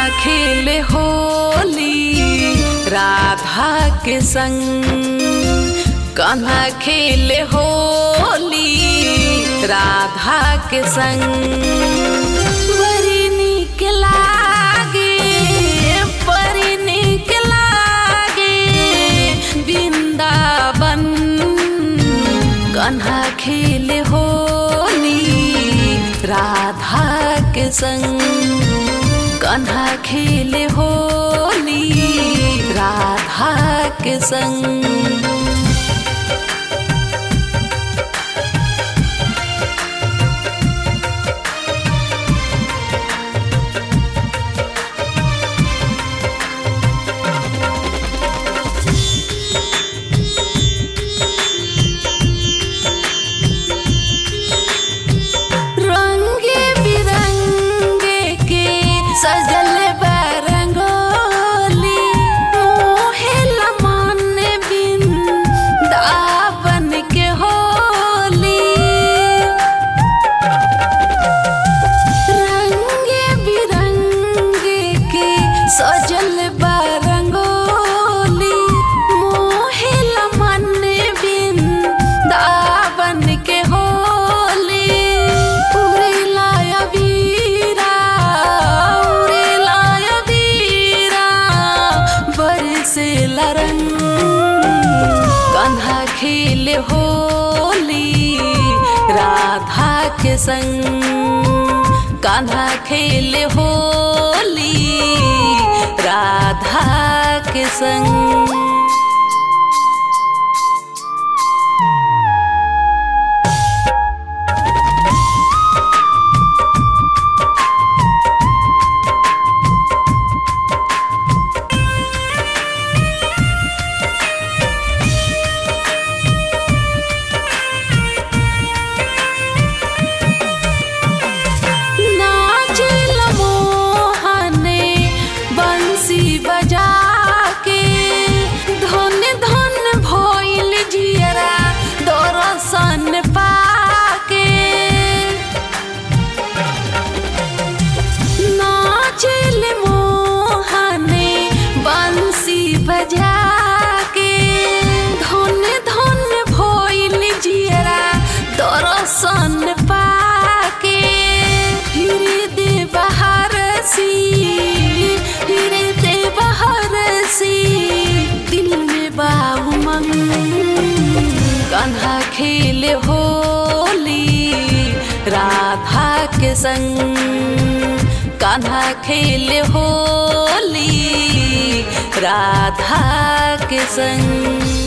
खेले होली राधा के संग कान्हा खेले होली राधा के संग बड़ी नीक लागे बड़ी नीक लागे वृंदावन कान्हा खेले होली राधा के संग कान्हा खेले होली राधा के संग रंगे बिरंगे के सजल बरंगोली मोहेला मन बिन दावन के होली रंगे बिरंगे के सजल बरंगोली मोहेला मन बिन दावन के होली उड़ेला अबीरा उड़ेला अबीरा बरसेला रंग कान्हा खेले होली राधा के संग कान्हा खेले होली राधा के संग नाचिल मोहने बंसी बजा के धन धन भइल जियरा दरसन पाके नाचिल मोहने बंसी बजा के धन धन भइल जियरा दरसन पाके हृदय बहार सी हृदय बहार सी दिल में बाबू मंग कान्हा खेले होली राधा के संग कान्हा खेले होली राधा के संग